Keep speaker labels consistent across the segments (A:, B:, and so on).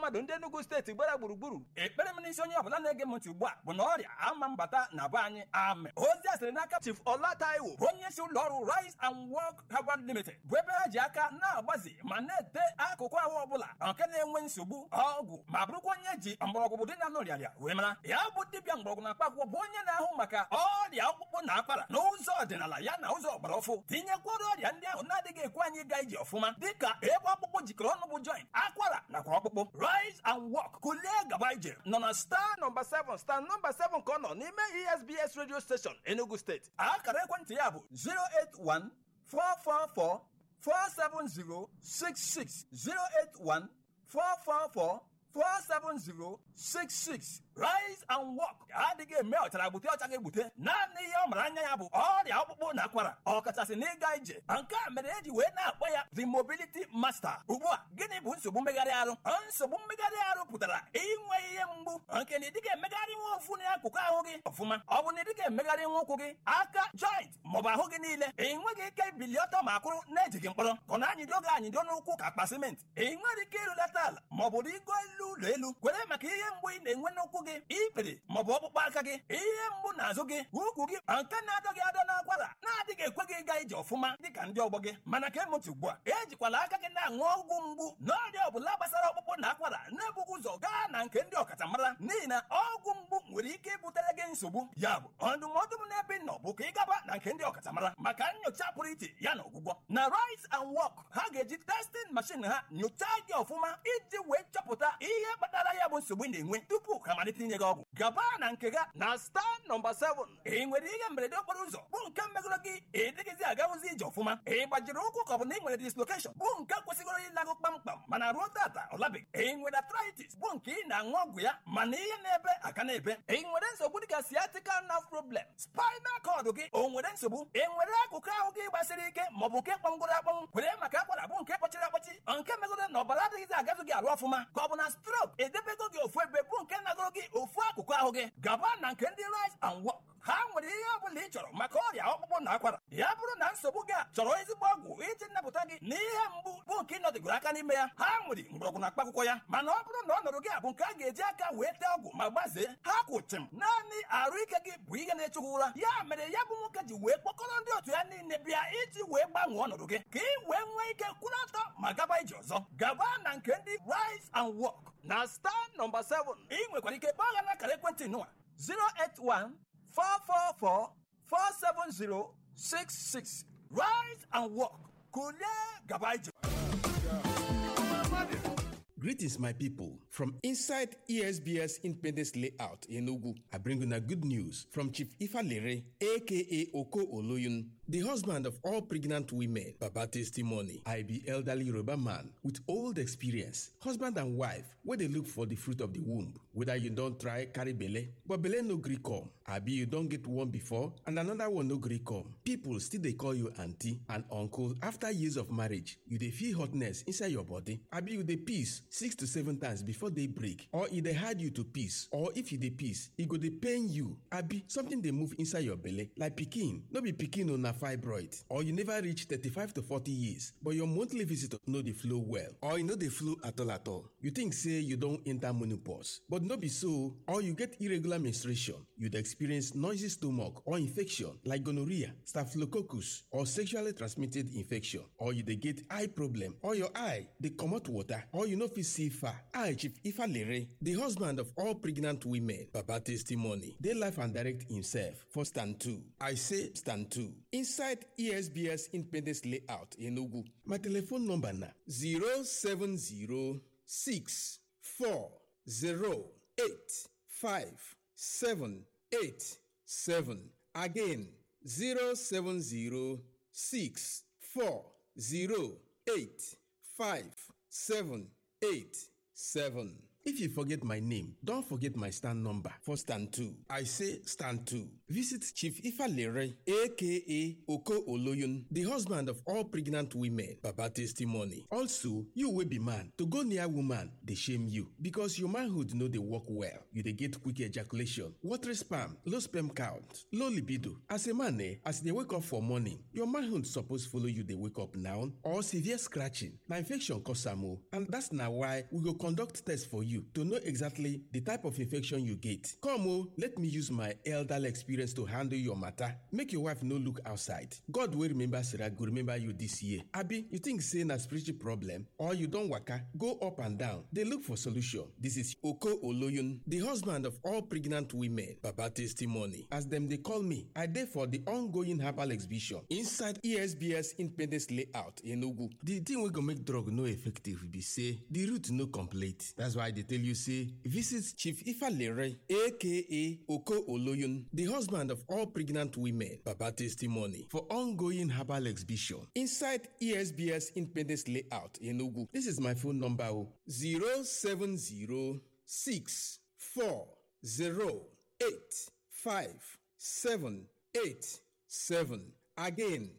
A: mmadụ ndị enugu steeti gbara gburugburu
B: ekpere m n'isi onye ọbụla na-ege m ntị ugbu a bụ na ọrịa ama mbata na be anyị ame ozi a sịrị n'aka
A: chief ọla taiwo
B: bụ onye isi ụlọ ọrụ rise and work herbal limited bụ ebe ha ji aka na-agbazi ma na-ete akụkụ ahụ ọbụla nke na-enwe nsogbu ọgwụ ma bụrụkwa onye ji mgbọrọgwụ dị na nọrịarịa wee mara ya bụ dibịa mgbọrọgwụ na mkpaakwụkwọ bụ onye na-ahụ maka ọrịa ọkpụkpụ na akwara n'ụzọ ọdịnala ya na ụzọ ọgbara ọfụ tinyekwara ọrịa ndị ahụ na-adịghị ekwe anyị ịga ije ọfụma dịka ebe ọkpụkpụ jikọrọ ọnụ bụ joint akwara nakwa ọkpụkpụ rise and walk kulie gaba ije nọ na star
A: star nọmba 7 star nọmba 7 ka ọ nọ n'ime esbs radio station enugu steeti
B: akara ekwentị ya bụ 081 444 47066 081 444 47066 rise and walk adịghị eme ọchara gbute ọcha ga-egbute naanị ihe ọ mara anya ya bụ ọrịa ọkpụkpụ na akwara ọkachasị n'ịga ije nke a mere eji wee na-akpọ ya the mobility master ugbu a gịnị bụ nsogbu mmegharị arụ nsogbu mmegharị arụ pụtara inwe ihe mgbu nke na ịdịga emegharị nwa ofu n'akụkụ ahụ gị ọfụma ọ bụ na ịdịga emegharị nwa ụkwụ gị aka joint maọbụ ahụ gị niile ị nweghị ike ibili ọtọ ma kwụrụ na-ejighị mkpọrọ ka ọ na-anyịdo gị anyịdo n'ụkwụ ka akpa simenti ị nwere ike ịrụlata ala maọbụ rigo elu ụlọ elu kwere maka ihe mgbu ị na-enwe n'ụkwụ gị ikpere maọbụ ọkpụkpọ aka gị ihe mgbu n'azụ gị ukwu gị nke na-adọ gị adọ n'akwara na-adịghị ekwe gị ịga ije ọfụma dịka ndị ọgbọ gị mana ka emụtụ ugbu a ejikwala aka gị na-aṅụ ọgwụ mgbu n'ọrịa ọbụla gbasara ọkpụkpụ na akwara na-ebughị ụzọ gaa na nke ndị ọkachamara n'ihi na ọgwụ mgbu nwere ike ibutere gị nsogbu ya bụ ndụmọdụ m n'ebe ị nọ bụ ka ị gaba na nke ndị ọkachamara maka nyocha pụrụ iche ya na ọgwụgwọ na rise and walk ha ga-eji testing machine ha nyochaa gị ọfụma iji wee chọpụta ihe kpatara ya bụ nsogbu ị na-enwe tupu ha malite inye gị ọgwụ gaba na nke ga
A: na star nọmba 7
B: ị nwere ihe mberede okporo ụzọ bụ nke megoro gị ịdịghịzi agawụzi ije ọfụma ị gbajiri ụkwụ ka ọ bụ na ị nwere dislokeshọn bụ nke kwesịgoro ịlagụ kpamkpam mana ruo tata ọ labeghị ị nwere arthritis bụ nke ị na-aṅụ ọgwụ ya mana ihe na-ebe aka na-ebe ị nwere nsogbu dịka sciatica nerve problem spinal cord gị o nwere nsogbu ị nwere akụkụ ahụ gị gbasiri ike maọbụ nke kpọngoro akpọnwụ kwere maka akwara bụ nke kpọchiri akpọchi nke megoro na ọbara adịghịzi agazụ gị arụ ọfụma ka ọ bụ na strok edebego gị ofu ebe bụ nke nagoro gị ofu akụkụ ahụ gị gaba na nke ndị rise and walk ha nwere ihe ọ bụla ị chọrọ maka ọrịa ọkpụkpụ na akwara ya bụrụ na nsogbu gị a chọrọ ezigbo ọgwụ iji nnapụta gị na ihe mgbu bụ nke ị nọdịgoro aka n'ime ya ha nwere mgbọrọgwụ na mkpaakwụkwọ ya mana ọ bụrụ na ọnọdụ gị a bụ nke a ga-eji aka wee tee ọgwụ ma gbazee ha kwụchim naanị arụ ike gị bụ ihe na-echukwu ụra ya mere ya bụ nwoke ji wee kpọkọrọ ndị otu ya niile bịa iji wee gbanwee ọnọdụ gị ka ị wee nwee ike kwụrụ ọtọ ma gaba ije ọzọ gaba na nke ndị rise and walk
A: na star nọmba 7
B: ị nwekwara ike kpọọ ha n'akara ekwentị nụwa
A: 081 444 47066
B: rise and walk kulie gaba ije
C: Greetings, my people. From inside ESBS Independence Layout in Ogu, I bring you a good news from Chief Ifa Lere, aka Oko Oloyun, the husband of all pregnant women. Baba testimony. I be elderly Yoruba man with old experience, husband and wife, where they look for the fruit of the womb. Whether you don't try carry belle, but belle no gree come. Abi you don't get one before and another one no gree come. People still they call you auntie and uncle after years of marriage. You dey feel hotness inside your body. Abi you dey peace six to seven times before they break or e dey hard you to peace or if you dey peace e go dey pain you abi something dey move inside your belle like pikin no be pikin o na fibroid or you never reach thirty-five to forty years but your monthly visitor no dey flow well or e no dey flow at all at all you think say you don enter menopause but no be so or you get irregular menstruation you dey experience noisy stomach or infection like gonorrhea staphylococcus or sexually transmitted infection or you dey get eye problem or your eye dey comot water or you no fit see far i chief ifalere the husband of all pregnant women baba testimony dey life and direct himself for stand two i say stand two inside esbs independence layout enugu my telephone number na zero seven zero six four zero eight five seven eight seven again zero seven zero six four zero eight five seven eight seven. If you forget my name, don't forget my stand number for stand 2. I say stand 2. Visit Chief Ifalere, aka Oko Oloyun, the husband of all pregnant women. Baba testimony. Also, you will be man. To go near woman, they shame you because your manhood know they work well. You they get quick ejaculation, watery sperm, low sperm count, low libido. As a man, eh, as they wake up for morning, your manhood suppose follow you. They wake up now or severe scratching. Now infection cause am o, and that's now why we go conduct test for you to know exactly the type of infection you get. Come o, let me use my elderly experience to handle your matter. Make your wife no look outside. God will remember Sarah go remember you this year. Abi, you think say na spiritual problem or you don waka go up and down dey look for solution. This is Oko Oloyun, the husband of all pregnant women. Baba testimony. As dem dey call me, I dey for the ongoing herbal exhibition inside ESBS Independence Layout Enugu. The thing wey go make drug no effective be say the root no complete. That's why I dey tell you say visit Chief Ifalere aka Oko Oloyun, the husband of all pregnant women. Baba testimony for ongoing herbal exhibition inside ESBS Independence Layout Enugu. This is my phone number o 07064085787 again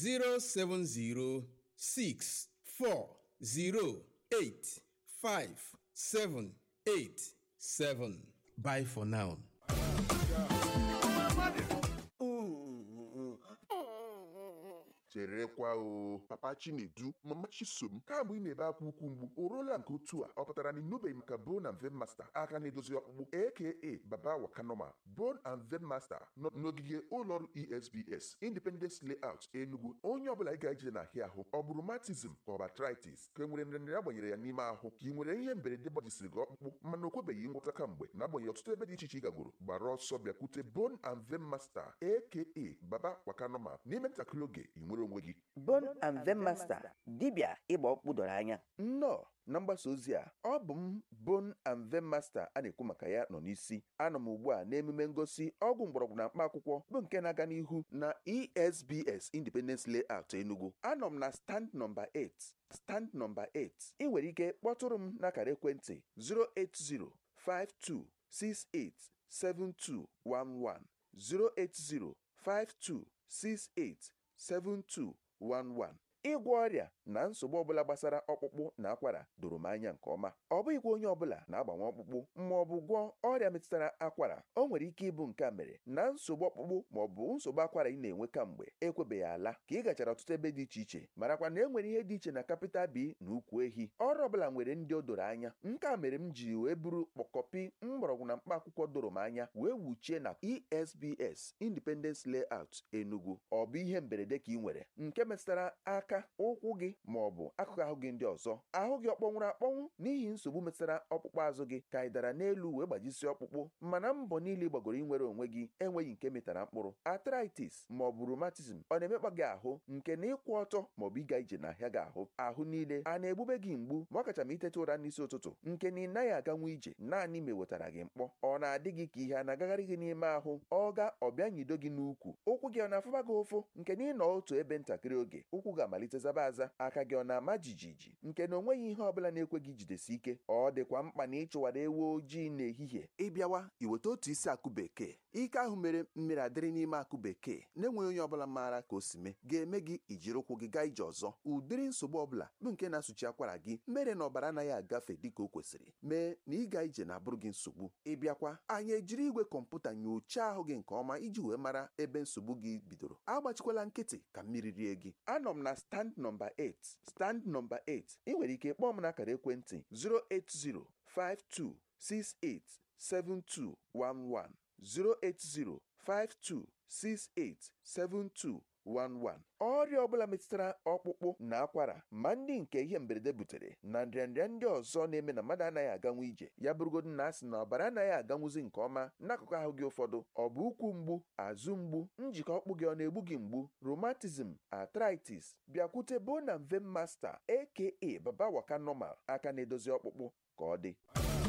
C: 07064085787 bye for now
D: cherekwa o papa chinedu mama chisom kamgbe ị na-ebe akwa ukwu mgbu o ruola nke otu a ọ pụtara na ịnụbeghị maka bone and vein master aka na-edozi ọkpụkpụ aka baba wakanoma bone and vein master nọ n'ogige ụlọọrụ esbs independence layout enugu onye ọbụla ị ga-eje na ahịa ahụ ọ bụ rheumatism ka ọ bụ arthritis ka e nwere nrịnrịa agbanyere ya n'ime ahụ ka ị nwere ihe mberede gbajisiri gị ọkpụkpụ mana o kwebeghị ngwọta kamgbe na-agbanyeghị ọtụtụ ebe dị iche iche ị gagoro gbara ọsọ bịakwute bone and vein master aka baba wakanoma n'ime ntakịrị oge ị nwere onwe gị
E: Bone and Vein Master dibịa ịgba ọkpụkpụ doro anya nnọọ na mgbasa ozi a ọ bụ m Bone and Vein Master a na-ekwu maka ya nọ n'isi anọ m ugbu a n'emume ngosi ọgwụ mgbọrọgwụ na mkpa akwụkwọ bụ nke na-aga n'ihu na ESBS Independence Layout Enugu anọ m na stand nọmba 8 stand nọmba 8 ị nwere ike kpọtụrụ m n'akara ekwentị 08052687211 08052687211 ịgwọ ọrịa na nsogbu ọbụla gbasara ọkpụkpụ na akwara doro m anya nke ọma ọ bụghịkwa onye ọbụla na-agbanwe ọkpụkpụ ma ọ bụ gwọọ ọrịa metụtara akwara o nwere ike ịbụ nke a mere na nsogbu ọkpụkpụ ma ọ bụ nsogbu akwara ị na-enwe kamgbe ekwebeghị ala ka ị gachara ọtụtụ ebe dị iche iche marakwa na e nwere ihe dị iche na kapịtal bi na ukwu ehi ọrụ ọbụla nwere ndị o doro anya nke a mere m ji wee buru kpọkọpi mgbọrọgwụ na mkpa akwụkwọ doro m anya wee wuchie na esbs independence layout enugu ọ bụ ihe mberede ka ị nwere nke metụtara aka ụkwụ gị ma ọ bụ akụkụ ahụ gị ndị ọzọ ahụ gị ọ kpọnwụrụ akpọnwụ n'ihi nsogbu metụtara ọkpụkpụ azụ gị ka ị dara n'elu wee gbajisie ọkpụkpụ mana mbọ niile ị gbagoro inwere onwe gị enweghị nke metara mkpụrụ arthritis ma ọ bụ rheumatism ọ na-emekpa gị ahụ nke na ịkwụ ọtọ ma ọ bụ ịga ije n'ahịa gị ahụ ahụ niile a na-egbube gị mgbu ma ọ kacha ma iteta ụra n'isi ụtụtụ nke na ị naghị aganwu ije naanị ma ewetara gị mkpọ ọ na-adị gị ka ihe a na-agagharị gị n'ime ahụ ọ ga ọbịa nyido gị n'ukwu ụkwụ gị ọ na-afụba gị ụfụ nke na ịnọ otu ebe ntakịrị oge ụkwụ ga-amalite zaba aza aka gị ọ na-ama jijiji nke na onweghị ihe ọbụla na-ekwe gị jidesi ike ọ dịkwa mkpa na ịchụwara ewu ojii n'ehihie ịbịawa iweta otu isi akụ bekee ike ahụ mere mmiri adịrị n'ime akụ bekee na-enweghị onye ọbụla maara ka o si mee ga-eme gị ijiri ụkwụ gị gaa ije ọzọ ụdịrị nsogbu ọbụla bụ nke na-asụchi akwara gị mere na ọbara anaghị agafe dịka o kwesịrị mee na ịga ije na-abụrụ gị nsogbu ịbịakwa anyị ejiri igwe kọmputa nyochaa ahụ gị nke ọma iji wee mara ebe nsogbu gị bidoro agbachikwala nkịtị ka mmiri rie gị anọ m na stand nọmba 8 stand nọmba 8 ị nwere ike kpọọ m n'akara ekwentị 08052687211 08052687211 ọrịa ọbụla metụtara ọkpụkpụ na akwara ma ndị nke ihe mberede butere na nrịanrịa ndị ọzọ na-eme na mmadụ anaghị aganwu ije ya bụrụgodu na asị na ọbara anaghị aganwuzi nke ọma n'akụkụ ahụ gị ụfọdụ ọ bụ ụkwụ mgbu azụ mgbu njikọ ọkpụ gị ọ na-egbu gị mgbu rheumatism arthritis bịakwute bone and vein master aka baba waka normal aka na-edozi ọkpụkpụ ka ọ dị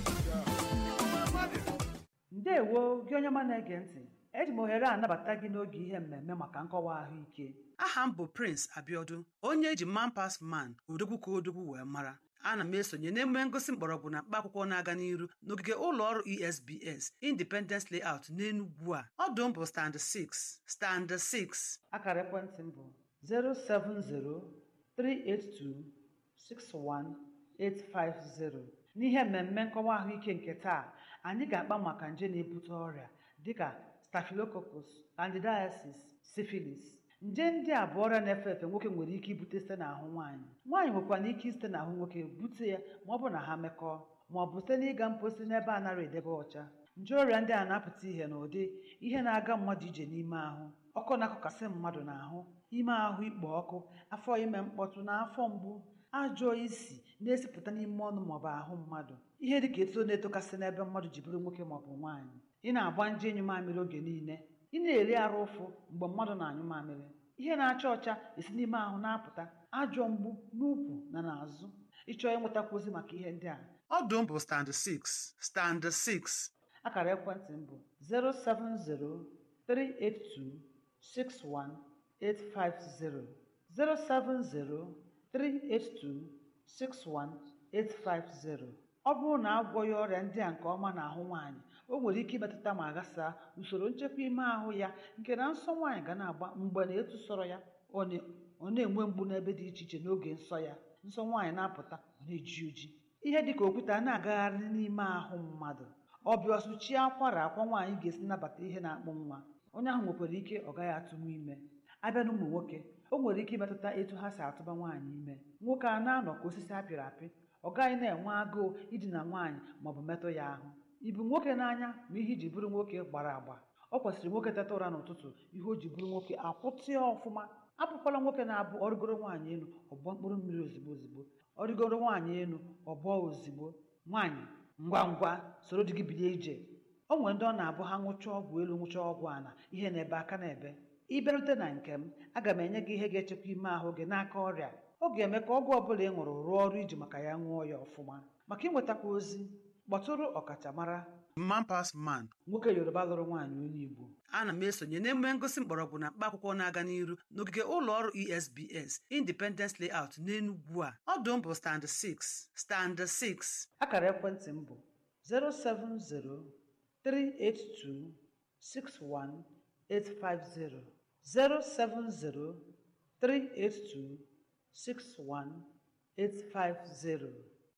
F: ndewo gị onye ọma na-ege ntị eji m ohere a anabata gị n'oge ihe mmemme maka nkọwa ahụike
G: aha m bụ prince abiodun onye eji man pas man odogwu ka odogwu wee mara
F: ana m esonye n'emume ngosi mgbọrọgwụ na mkpa akwụkwọ na-aga n'iru n'ogige ụlọ ọrụ esbs independence layout n'enugwu a ọdụ m bụ stand 6 stand 6 akara ekwentị m bụ 07038261850 n'ihe mmemme nkọwa ahụike nke taa anyị ga-akpa maka nje na-ebute ọrịa dịka staphylococcus candidiasis syphilis nje ndị a bụ ọrịa na-efe efe nwoke nwere ike ibute site n'ahụ nwaanyị nwaanyị nwekwara ike isite n'ahụ nwoke bute ya ma ọ bụ na ha mekọọ ma ọ bụ site n'ịga mposi n'ebe a nara edebe ọcha nje ọrịa ndị a na-apụta ihe n'ụdị ihe na-aga mmadụ ije n'ime ahụ ọkụ na-akụkasị mmadụ n'ahụ ime ahụ ikpo ọkụ afọ ime mkpọtụ na afọ mgbu ajọ isi na-esipụta n'ime ọnụ maọbụ ahụ mmadụ ihe dịka eto na-etokasị n'ebe mmadụ ji bụrụ nwoke maọbụ nwaanyị ị na-agba nje enyi mamịrị oge niile ị na-eri arụ ụfụ mgbe mmadụ na-anyụ mamịrị ihe na-acha ọcha esi n'ime ahụ na-apụta ajọ mgbu n'ukwu na n'azụ ịchọọ ịnwetakwu ozi maka ihe ndị a ọdụ m bụ stand 6 stand 6 akara ekwentị m bụ 07038261850 07038261850 ọ bụrụ na agwọghị ọrịa ndị a nke ọma n'ahụ nwaanyị o nwere ike imetụta ma ghasaa usoro nchekwa ime ahụ ya nke na nsọ nwaanyị ga na-agba mgbe na etu sọrọ ya ọ na- ọ na-enwe mgbu n'ebe dị iche iche n'oge nsọ ya nsọ nwaanyị na-apụta ọ na-eji oji ihe dịka okwute a na-agagharị n'ime ahụ mmadụ ọbịa ọsụchie akwara akwa nwaanyị ga-esi nabata ihe na-akpụ nwa onye ahụ nwekwara ike ọ gaghị atụnwu ime abịa na ụmụ nwoke o nwere ike imetụta etu ha si atụba nwaanyị ime nwoke a na-anọ ka osisi apịrị apị ọ gaghị na-enwe agụụ idina nwaanyị maọbụ metụ ya ahụ ibu nwoke n'anya ma ihe iji bụrụ nwoke gbara agba ọ kwesịrị nwoke teta ụra n'ụtụtụ ihe o ji bụrụ nwoke akwụtịa ọfụma apụkwala nwoke na-abụ ọrịgoro nwaanyị elu ọgbọ mkpụrụ mmiri ozigbo ozigbo ọrịgoro nwaanyị elu ọbọ ozigbo nwaanyị ngwa ngwa soro di gị bilie ije o nwere ndị ọ na-abụ ha ṅụchaa ọgwụ elu ṅụchaa ọgwụ ala ihe na-ebe aka na-ebe ịbịarute na nke m aga m enye gị ihe ga-echekwa ime ahụ gị n'aka ọrịa ọ ga-eme ka ọgwụ ọbụla ị ṅụrụ rụọ ọrụ iji maka ya ṅụọ ya ọfụma maka ịnwetakwa ozi kpọtụrụ ọkachamara mampas man nwoke yoruba lụrụ nwaanyị onye igbo ana m esonye n'emume ngosi mgbọrọgwụ na mkpa akwụkwọ na-aga n'iru n'ogige ụlọ ọrụ esbs independence layout n'enugwu a ọdụ m bụ stand 6 stand 6 akara ekwentị m bụ 07038261850 07038261850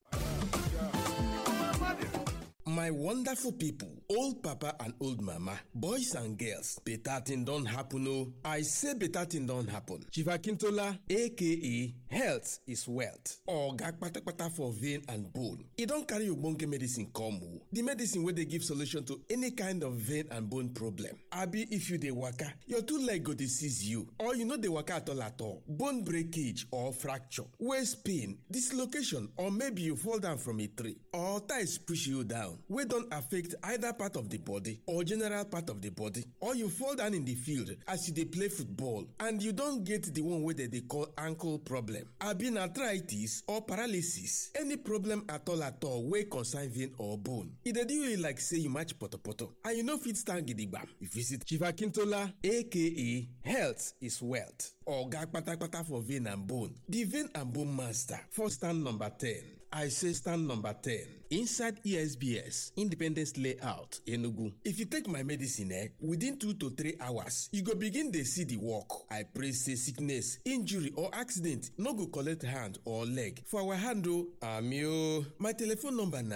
C: My wonderful people, old papa and old mama, boys and girls, better thing don't happen oh. I say better thing don't happen. Chief Akintola, aka Health is Wealth, oga kpatakpata for vein and bone. E don carry ogbonge medicine come oh. The medicine wey dey give solution to any kind of vein and bone problem. Abi if you dey waka, your two leg go dey seize you or you no dey waka at all at all. Bone breakage or fracture, waist pain, dislocation or maybe you fall down from a tree or ties push you down wey don affect either part of the body or general part of the body or you fall down in the field as you dey play football and you don get the one wey dem dey call ankle problem abi na arthritis or paralysis any problem at all at all wey concern vein or bone e dey do you like say you match potopoto and you no fit stand gidigbam you visit chief akintola aka health is wealth oga kpatakpata for vein and bone the vein and bone master for stand number ten I say stand number 10 inside ESBS Independence Layout Enugu. If you take my medicine eh, within 2 to 3 hours, you go begin dey see the work. I pray say sickness, injury or accident no go collect hand or leg. For our hand o, ami o. My telephone number na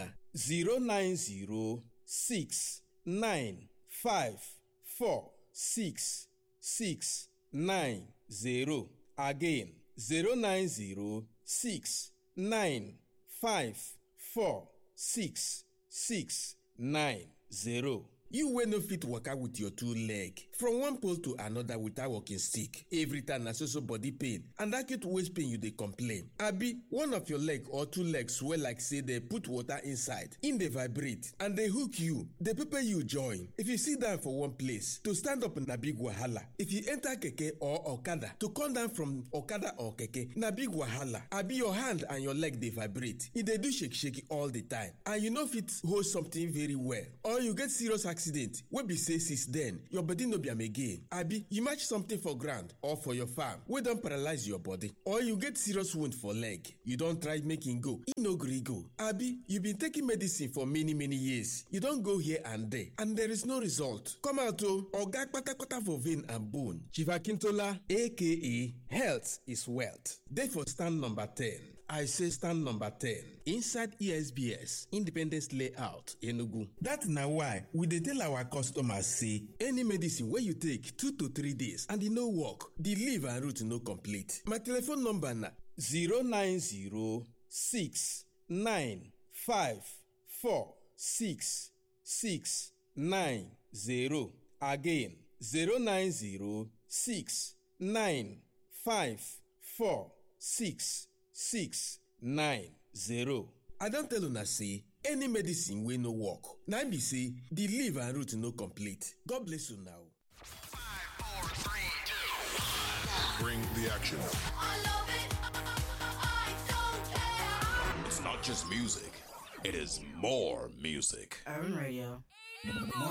C: 09069546690. Again 0906 five four six six nine zero. You wey no fit waka with your two leg from one pole to another without walking stick. Every time na so so body pain and acute waist pain you dey complain. Abi one of your leg or two legs swell like say dey put water inside, im dey vibrate and dey hook you, dey pepper you join. If you sit down for one place, to stand up na big wahala. If you enter keke or okada, to come down from okada or keke na big wahala. Abi your hand and your leg dey vibrate, e dey do shake shake all the time and you no fit hold something very well or you get serious accident wey be say since then your body no be am again abi you match something for ground or for your farm wey don paralyze your body or you get serious wound for leg you don try make e go e no gree go abi you been taking medicine for many many years you don go here and there and there is no result come out o oga kpatakpata for vein and bone chief akintola aka health is wealth dey for stand number ten I say stand number 10 inside ESBS Independence Layout Enugu. That na why we dey tell our customers say any medicine wey you take 2 to 3 days and e no work, the leaf and root no complete. My telephone number na 09069546690 again 090695466 six nine zero. I don tell una say any medicine wey no work na im be say the leaf and root no complete. God bless una o.
G: Bring the action.
H: I love it. I don't care.
G: It's not just music, it is more music.
I: Urban Radio.